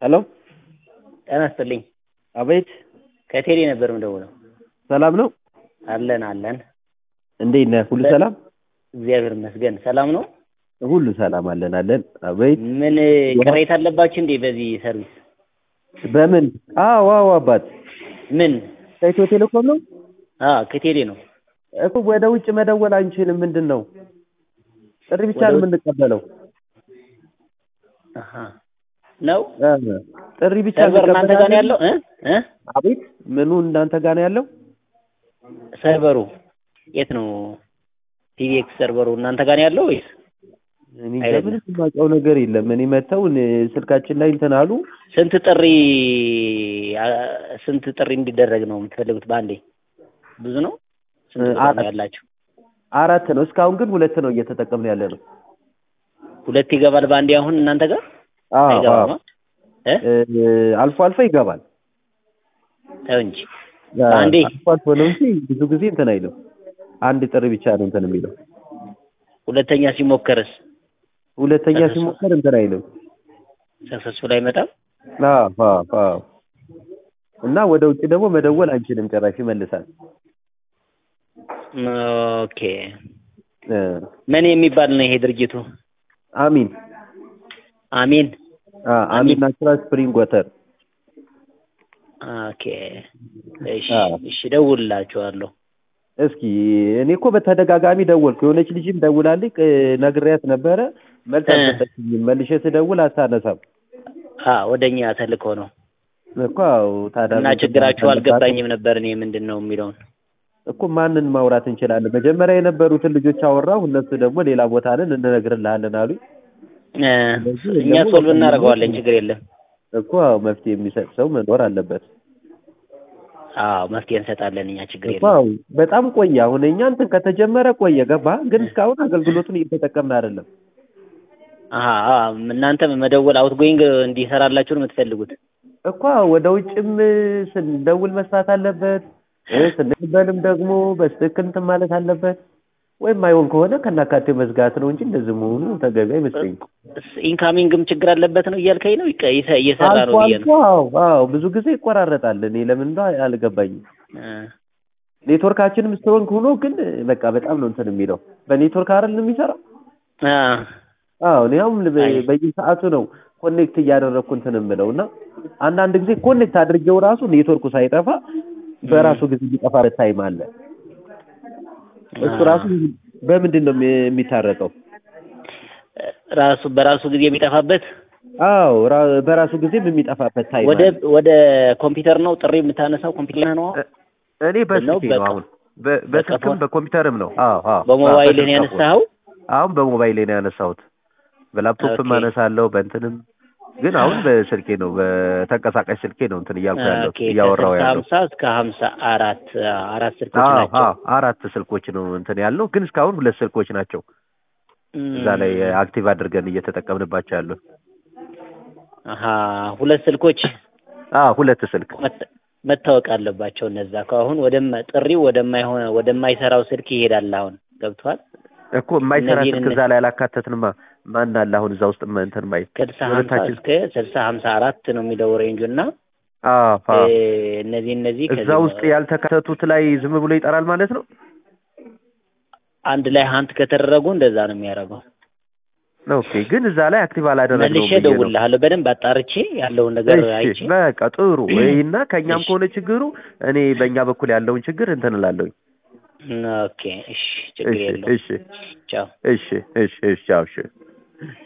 ሄሎ ጤና ይስጥልኝ። አቤት ከቴሌ ነበር የምደውለው። ሰላም ነው? አለን አለን። እንዴት ነህ? ሁሉ ሰላም? እግዚአብሔር ይመስገን። ሰላም ነው? ሁሉ ሰላም አለን አለን። አቤት ምን ቅሬታ አለባችሁ እንዴ በዚህ ሰርቪስ? በምን? አዎ አዎ አባት ምን? ከኢትዮ ቴሌኮም ነው አዎ ከቴሌ ነው። እኮ ወደ ውጭ መደወል አንችልም። ምንድን ነው ጥሪ ብቻ ወደ ነው ውጭ- የምንቀበለው። አሃ ነው እ ጥሪ ብቻ ሰርቨር እናንተ ጋር ነው እንቀበላለን። ያለው እ እ አቤት ምኑ እናንተ ጋር ነው ያለው? ሰርቨሩ የት ነው? ቲቪኤክስ ሰርቨሩ እናንተ ጋር ነው ያለው ወይስ እኔ አይደለም። ምንም የማውቀው ነገር የለም። እኔ መተው እኔ- ስልካችን ላይ እንትን አሉ። ስንት ጥሪ አ- ስንት ጥሪ እንዲደረግ ነው የምትፈልጉት በአንዴ? ብዙ ነው? ስንት እ ቁጥር ነው አራት ያላችሁ? አራት ነው። እስካሁን ግን ሁለት ነው እየተጠቀምን ያለ ነው። ሁለት ይገባል በአንዴ አሁን እናንተ ጋር አዎ አዎ አይገባም? እ እ አልፎ አልፎ ይገባል። ተው እንጂ በአንዴ አልፎ አልፎ ነው እንጂ ብዙ ጊዜ እንትን አይልም። አንድ ጥሪ ብቻ ነው እንትን የሚለው። ሁለተኛ ሲሞከርስ ሁለተኛ ሰክሰስ- ሲሞከር እንትን አይልም። ሰክሰስፉል አይመጣም? አዎ አዎ አዎ። እና ወደ ውጭ ደግሞ መደወል አንችልም። ጭራሽ ይመልሳል። ኦኬ እ ምን የሚባል ነው ይሄ ድርጅቱ? አሚን አሚን አ አሚን ናቹራል ስፕሪንግ ወተር ኦኬ እሺ አዎ። እሺ እደውልላችኋለሁ። እስኪ እኔ እኮ በተደጋጋሚ ደወልኩ። የሆነች ልጅም ደውላልኝ ቅ- ነግሬያት ነበረ። መልስ እ። አልሰጠችኝም። መልሼ ስደውል አታነሳም አ ወደኛ ተልኮ ነው እኮ አዎ። ታዲያ እና ምን ችግራችሁ ትባል- አልገባኝም ነበር እኔ ምንድን ነው የሚለውን እኮ ማንን ማውራት እንችላለን? መጀመሪያ የነበሩትን ልጆች አወራሁ። እነሱ ደግሞ ሌላ ቦታ ነን እንነግርልሃለን አሉኝ። እ፣ ስለዚህ እኛ ደግሞ ሶልቭ በቃ እናደርገዋለን ችግር የለም። እኮ አዎ፣ መፍትሄ የሚሰጥ ሰው መኖር አለበት አዎ መፍትሄ እንሰጣለን እኛ ችግር እኮ የለም። አዎ። በጣም ቆየ። አሁን እኛ እንትን ከተጀመረ ቆየ፣ ገባ። ግን እስካሁን አገልግሎቱን እየተጠቀምን አይደለም። አሀ አ፣ እናንተ መደወል አውት ጎይንግ እንዲሰራላችሁ ነው የምትፈልጉት? እኮ አዎ፣ ወደ ውጭም ስንደውል መስራት አለበት እ ስንቀበልም ደግሞ በትክክል እንትን ማለት አለበት። ወይም አይሆን ከሆነ ከናካቴው መዝጋት ነው እንጂ እንደዚህ መሆኑ ተገቢ አይመስለኝም። ኢንካሚንግም ችግር አለበት ነው እያልከኝ ነው? ይቀ- ይሰ- እየሰራ አልፎ ነው ብዬ አልፎ ነው። አዎ አዎ፣ ብዙ ጊዜ ይቆራረጣል። እኔ ለምን እንደው አልገባኝም። እ፣ ኔትወርካችንም ስትሮንግ ሆኖ ግን በቃ በጣም ነው እንትን የሚለው በኔትወርክ አይደል የሚሰራው? አ፣ አዎ እኔ አሁን በ- አይ። በየሰዓቱ ነው ኮኔክት እያደረግኩ እንትን የምለው እና አንዳንድ ጊዜ ኮኔክት አድርጌው ራሱ ኔትወርኩ ሳይጠፋ በራሱ ጊዜ የሚጠፋበት ታይም አለ። እሱ አ፣ ራሱ በምንድን ነው የሚ- የሚታረቀው? ራሱ በራሱ ጊዜ የሚጠፋበት አዎ ራ- በራሱ ጊዜም የሚጠፋበት ታይም ወደ አለ። ወደ ኮምፒውተር ነው ጥሪ የምታነሳው ኮምፒውተር ነው እ- እኔ በስልኬ ነው በቃ- አሁን በ- በስልክም በቀፎ- በኮምፒውተርም ነው። አዎ አዎ በሞባይል አዎ፣ ነው በስልክ ያነሳኸው? አሁን በሞባይሌ ነው ያነሳሁት። በላፕቶፕም ኦኬ። አነሳለሁ በእንትንም ግን አሁን በስልኬ ነው በተንቀሳቃሽ ስልኬ ነው እንትን እያልኩ ያለው ኦኬ እያወራው ከስልሳ ያለው። ሀምሳ እስከ ሀምሳ አራት አራት ስልኮች አዎ ናቸው። አዎ አራት ስልኮች ነው እንትን ያለው ግን እስካሁን ሁለት ስልኮች ናቸው እዛ ላይ እም፣ አክቲቭ አድርገን እየተጠቀምንባቸው ያለው። አሀ ሁለት ስልኮች አዎ ሁለት ስልክ መት- መታወቅ አለባቸው እነዛ ከአሁን ወደማ ጥሪው ወደማይሆነ ወደማይሰራው ስልክ ይሄዳል። አሁን ገብቷል። እኮ የማይሰራ እነዚህን ስልክ እዛ ላይ አላካተትንማ። ማን አለ አሁን እዛ ውስጥ ማ- እንትን ማይ ከስልሳ ሀምሳ ሁለታችን እስከ ስልሳ ሀምሳ አራት ነው የሚለው ሬንጁ እና አዎ አዎ እ፣ እነዚህ እነዚህ እዛ ከዚህ ውስጥ ያልተካተቱት ላይ ዝም ብሎ ይጠራል ማለት ነው። አንድ ላይ ሀንት ከተደረጉ እንደዛ ነው የሚያደርገው። ኦኬ ግን እዛ ላይ አክቲቭ አላደረግነውም መልሼ ብዬ ነው። እደውልልሃለሁ በደንብ አጣርቼ ያለውን ነገር አይቼ እሺ በቃ ጥሩ እና ከእኛም እሺ። ከሆነ ችግሩ እኔ በእኛ በኩል ያለውን ችግር እንትን እላለሁኝ። ኦኬ እሺ ችግር እሺ የለውም እሺ ቻው እሺ እሺ እሺ ቻው እሺ